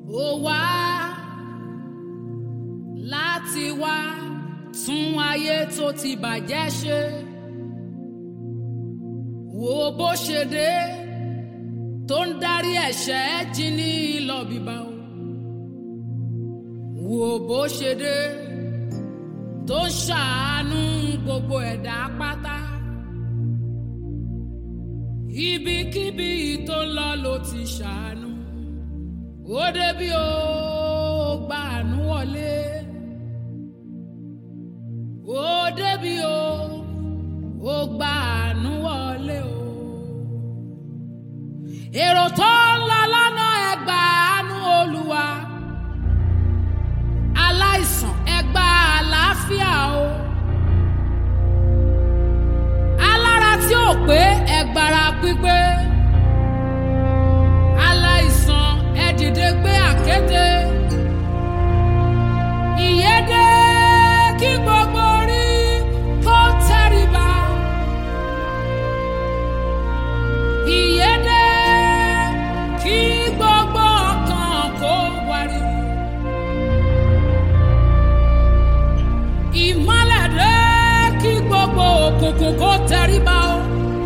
ó wá láti wá tún ayé tó ti bàjẹ́ ṣe wo bó ṣe dé tó ń darí ẹ̀ṣẹ̀ jí ní lọ bíbá o wo bó ṣe dé tó ń ṣàánú gbogbo ẹ̀dá pátá ibikíbi tó ń lọ ló ti ṣàánú ó débi ó gba àánú wọlé ó débi ó ó gba àánú wọlé o èrò tó ń lọ lọ́nà ẹgbà àánú olúwa aláìsàn ẹgbà àlàáfíà o alára tí ò pé ẹgbàrá pípé aláìsàn ẹ dìde gbé àkéte ìyédè kí gbogbo orí kó tẹríba ìyédè kí gbogbo ọkàn kó wariwo ìmọ́lẹ̀ dé kí gbogbo òkùnkùn kó tẹríba o.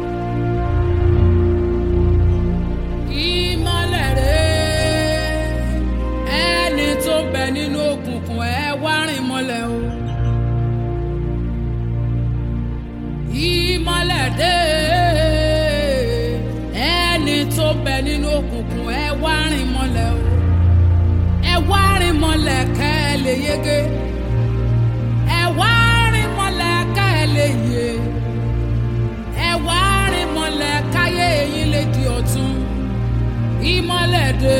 ìmọ́lẹ̀ dé ẹni tó ń bẹ nínú òkùnkùn ẹ wá rìn mọ́lẹ̀ o. ìmọ́lẹ̀ dé ẹni tó ń bẹ nínú òkùnkùn ẹ wá rìn mọ́lẹ̀ o. ẹ wá rìn mọ́lẹ̀ kẹ́ ẹ lè yege ẹ wá rìn mọ́lẹ̀ ká ẹ lè yè ẹ wá rìn mọ́lẹ̀ káyé eyín lè di ọ̀tun ìmọ́lẹ̀ dé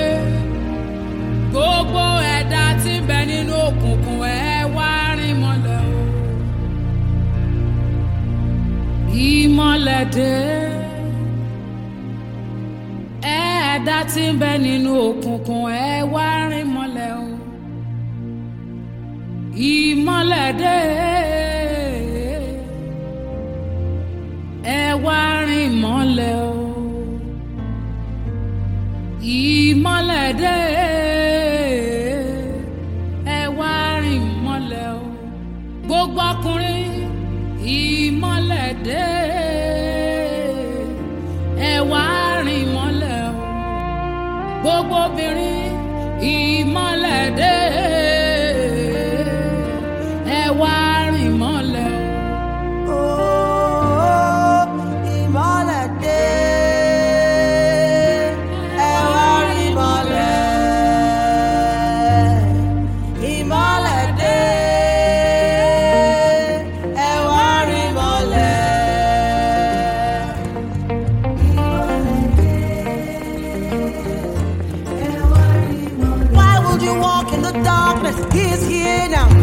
gbogbo ẹ̀dá tí ń bẹ nínú òkùnkùn ẹ wá rìn mọ́lẹ̀ o ìmọ́lẹ̀ dé ẹ̀dá tí ń bẹ nínú òkùnkùn ẹ wá rìn mọ́lẹ̀ o ìmọ́lẹ̀ dé ẹ wá rìn mọ́lẹ̀ o ìmọ́lẹ̀ dé ẹ wá rìn mọ́lẹ̀ o gbogbo ọkùnrin ìmọ́lẹ̀ dé ẹ wá rìn mọ́lẹ̀ o gbogbo obìnrin ìmọ́lẹ̀ dé ẹ wá rìn mọ́lẹ̀ o. Oh, ìmọ́lẹ̀ dé, ẹ wá rí ìmọ́lẹ̀. Ìmọ́lẹ̀ dé, ẹ wá rí ìmọ́lẹ̀. Why would you walk in the darkness? He is here now.